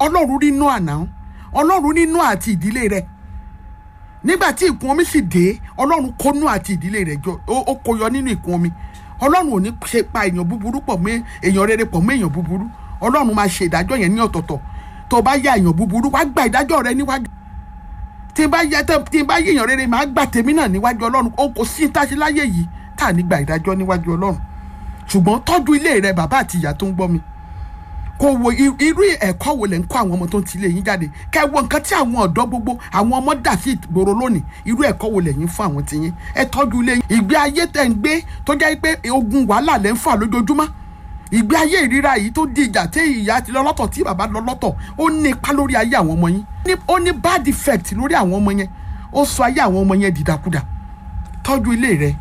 ọlọ́run rí Nóà náà ọlọ́run rí Nóà àti ìdílé rẹ̀ nígbà tí ìkún omi sì dé ọlọ́run kó Nóà àti ìdílé rẹ̀ jọ ó ó kó yọ nínú ìkún omi ọlọ́run ò ní ṣe pa èèyàn búburú pọ̀ mọ́ èèyàn rere pọ̀ mọ́ èèyàn búburú ọlọ́run máa ṣe ìdájọ́ yẹn ní ọ̀tọ̀ọ̀tọ̀ tó o bá yá èèyàn búburú wá gba ìdájọ́ rẹ níwájú tí n bá yá tí n bá yé èèyàn rere máa gbà tèmi náà níwájú ọlọ́run ó kò sí táṣe láyé yìí tá à ní gba ìdájọ́ níwájú ọlọ́run ṣùgbọ́n tọ́jú ilé rẹ bàbá àti ìyá tó ń gbọ́ mi kò wo i- irú ẹ̀kọ́ wo lẹ̀ ń kọ́ àwọn ọmọ tó ń tilé yín jáde kẹ́ ẹ wo nǹkan tí àwọn ọ̀dọ́ gbogbo àwọn ọmọ dà sí ìgboro lónìí irú ẹ̀kọ́ wo lẹ̀ yín fún àwọn tiyín ẹ tọ́jú ilé yín ìgbé ayé tẹ̀ ń gbé tó jẹ́ pé ogun wàhálà lẹ́ ń fà lójoojúmọ́ ìgbé ayé ìríra yìí tó di ìjà tí ìyá ti lọ lọ́tọ̀ tí bàbá lọ lọ́tọ̀ ó ní ipa lórí ayé àwọn ọmọ yín Ní- ó ní bad effect lórí àwọn ọmọ yẹn ó sọ ayé àwọn ọmọ yẹn dìdàkudà tọ́jú ilé rẹ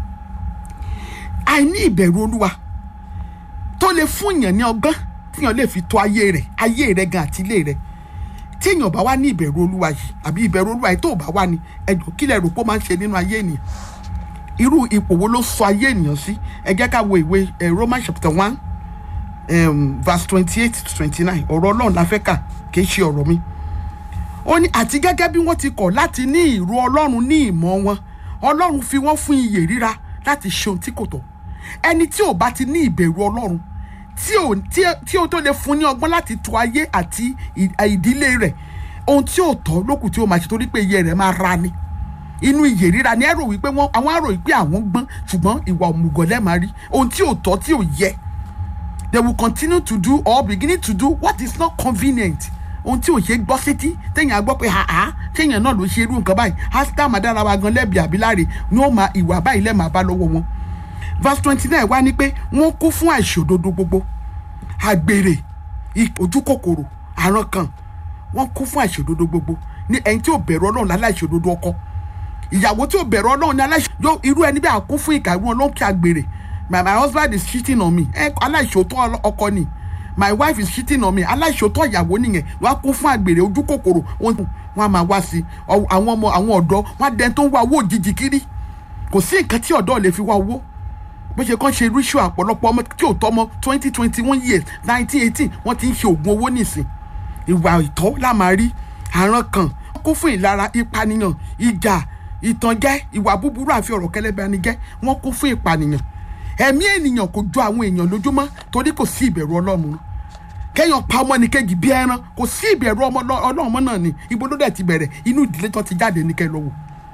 àìní ìbẹ̀rù olúwa tó lè fún èèyàn ní ọgbọ́n tíyàn lè fi tó ayé rẹ̀ ayé rẹ̀ gan àti ilé rẹ̀ tí èèyàn bá wá ní ìbẹ̀rù olúwa yìí àbí ìbẹ̀rù olúwa yìí tó bá wá ní ẹjọ́ kí lẹ rò pé ó máa ń ṣe nínú ayé ènìyàn irú ipò wo ló sọ ayé ènìyàn sí ẹ jẹ́ ká wo ìwé eh, Romans chapter one um, verse twenty eight to twenty nine ọ̀rọ̀ ọlọ́run la fẹ́ kà kì í ṣe ọ̀rọ̀ mi ó ní àti gẹ́gẹ́ bí wọ́n ti kọ̀ láti ní ìró ọlọ́run ní ìmọ̀ wọn ọlọ́run fi wọ́n fún iyè ríra láti ṣe ohun tí kò tọ́ ẹni tí ò bá ti ní ìbẹ̀rù ọlọ́run tí ò tí tí ó tó lè fún ní ọgbọ́n láti tọ́ ayé àti ì- ìdílé rẹ̀ ohun tí ò tọ́ lókùn tí ó máa ṣe torí pé iye rẹ̀ máa ra ni inú iyè ríra ni ẹ rò wípé wọn àwọn àrò wípé àwọn gbọ́n ṣùgbọ́n ìwà òmùgọ̀ lẹ́ẹ̀ máa rí ohun tí ò tọ́ tí ò yẹ they will continue to do or beginning to do what is not convenient ohun tí ò ṣe gbọ́ sétí téèyàn á gbọ́ pé àá téèyàn náà ló ṣe irú nǹkan báyìí áṣítà màdára wa gan lẹ́bi àbíláre ni ó máa ìwà báyìí lẹ́ẹ̀ máa bá lọ́wọ́ wọn verse twenty nine wá ní pé wọ́n kú fún àìṣòdodo gbogbo àgbèrè ì- ojúkòkòrò àrùn kan wọ́n kú fún àìṣòdodo gbogbo ní ẹni tí ò bẹ̀rù ọlọ́run láláìṣòdodo ọkọ ìyàwó tí ò bẹ̀rù ọlọ́run ní aláìṣ yóò irú ẹni bí àkún fún ìkà irú ọlọ́run kí a gbèrè my my husband is cheating on me ẹ aláìṣòótọ́ ọlọ- ọkọ ni my wife is cheating on me aláìṣòótọ́ ìyàwó nìyẹn wọ́n á kún fún àgbèrè ojú kòkòrò wọ́n wọ́n á máa wá sí i Ọ- àwọn ọmọ àwọn ọ̀dọ́ wọ́n á dẹni tó ń wá owó òjijì kiri kò sí nǹkan tí ọ̀dọ́ lè fi wá owó bó ṣe kàn ṣe ritual ọ̀pọ̀lọpọ̀ ọmọ tí ò tọ́ ọmọ twenty twenty one years nineteen eighteen wọ́n ti ń ṣe oògùn owó nìsín ìwà ìtọ́ la máa rí àrùn kan kún fún ìlara ìpànìyàn ìjà ìtànjẹ ìwà búburú àfi ọ̀rọ̀ kẹlẹ́bẹ̀ẹ́nigẹ́ wọ́n kún fún ìpànìyàn ẹ̀mí ènìyàn kò jọ àwọn èèyàn lójúmọ́ torí kò sí ìbẹ̀rù ọlọ́run kẹ́yàn pa ọmọ ní kejì bí ẹran kò sí ìbẹ̀rù ọmọ lọ- ọlọ́run mọ́ náà ni ibo ló dẹ̀ ti bẹ̀rẹ̀ inú ìdílé tó ti jáde ní kẹ́ lọ́wọ́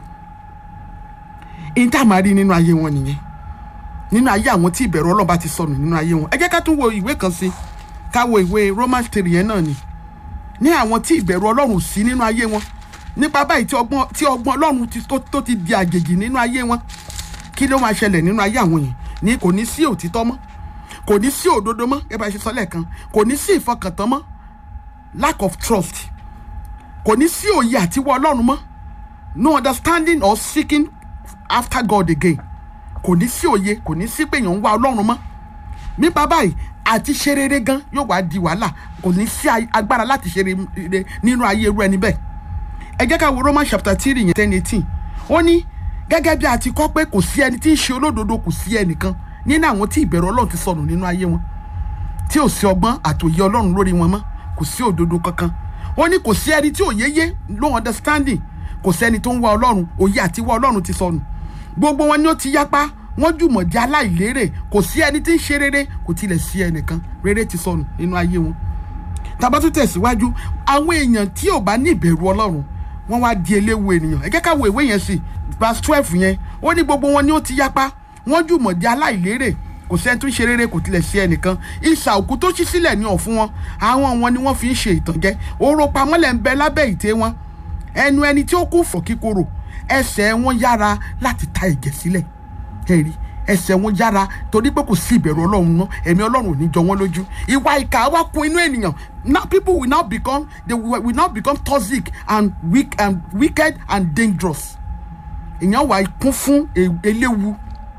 ìta máa rí nínú ayé wọn nìyẹn nínú ayé àwọn tí ìbẹ̀rù ọlọ́run bá ti sọnù nínú ayé wọn ẹ jẹ́ ká tún wo ìwé kan sí ká wo ìwé Romans three yẹn náà ni ní àwọn tí ìbẹ̀rù ọlọ́run ò sí nínú ayé wọn nípa báyìí tí ọgbọ́n tí ọgbọ́n ọlọ́run ti- tó- tó ti di àjèjì nínú ayé wọn kí ló máa ṣẹlẹ̀ nínú ayé àwọn yẹn ní kò ní sí òtítọ́ mọ́ kò ní sí òdodo mọ́ ẹ bá ṣe sọ lẹ́ẹ̀kan kò ní sí ìfọkàntán mọ́ lack of trust kò ní sí òye àtiwọ́ ọlọ́run mọ́ no understanding or seeking after God again kò ní sí òye kò ní sí pé èèyàn ń wá ọlọ́run mọ́ nípa báyìí àti ṣe rere gan yóò wá di wàhálà kò ní sí a- agbára láti ṣe rere nínú ayé irú ẹni bẹ́ẹ̀ ẹ jẹ́ ká wo Roman chapter three yẹn ten eighteen ó ní gẹ́gẹ́ bí a ti kọ́ pé kò sí ẹni tí ń ṣe olódodo kò sí ẹnìkan nínú àwọn tí ìbẹ̀rù ọlọ́run ti sọnù nínú ayé wọn tí ò sí ọgbọ́n àtòyé ọlọ́run lórí wọn mọ́ kò sí òdodo kankan ó ní kò sí ẹni tí ò yéyé no understanding kò sẹ́ni tó ń wá ọlọ́run òye àti wá ọlọ́run ti sọnù gbogbo wọn ni ó ti yapa wọ́n jùmọ̀ jẹ́ aláìlérè kò sí ẹni tí ń ṣe rere kò tilẹ̀ sí ẹnìkan rere ti sọnù nínú ayé wọn tàbá tún tẹ̀síwájú àwọn èèyàn tí ò bá ní ìbẹ̀rù ọlọ́run wọ́n wá di eléwu ènìyàn ẹ jẹ́ ká wo ìwé yẹn sí verse twelve yẹn ó ní gbogbo wọn ni ó ti yapa wọ́n jùmọ̀ jẹ́ aláìlérè kò sẹ́ni tó ń ṣe rere kò tilẹ̀ sí ẹnìkan ìsà òkú tó ṣí sílẹ̀ ní ọ̀fun wọn àwọn wọn ni wọ́n fi ń ṣe ìtànjẹ oró pamọ́lẹ̀ ń bẹ lábẹ́ ìtẹ́ wọn ẹnu ẹni tí ó kú fọ̀ kíkorò ẹsẹ̀ wọn yára láti ta ẹ̀jẹ̀ sílẹ̀ ẹ̀rí ẹsẹ̀ wọn yára torí pé kò sí ìbẹ̀rù ọlọ́run náà ẹ̀mí ọlọ́run ò ní jọ wọ́n lójú ìwà ìkà wá kún inú ènìyàn now people will now become they will, will now become toxic and weak and wicked and dangerous èèyàn wà kún fún e- eléwu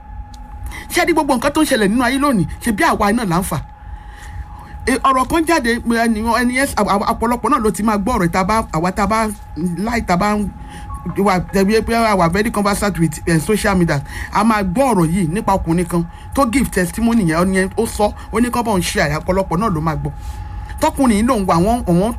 ṣé ní gbogbo nǹkan tó ń ṣẹlẹ̀ nínú ayé lónìí ṣe bí àwa náà là ń fà E, ọ̀rọ̀ kan jáde ẹni ẹni yẹn àwa- ọ̀pọ̀lọpọ̀ náà ló ti máa gbọ́ ọ̀rọ̀ ìta bá àwa tá a bá láì tá a bá ń wà tẹ̀wé pé àwa very conversant with uh, social media a máa gbọ́ ọ̀rọ̀ yìí nípa ọkùnrin kan tó give testimony yẹn ó ní ó sọ ó ní kọ́ bọ̀ ń ṣe àyà ọ̀pọ̀lọpọ̀ náà ló máa gbọ́ tọkùnrin yìí lòun wà wọ́n àwọn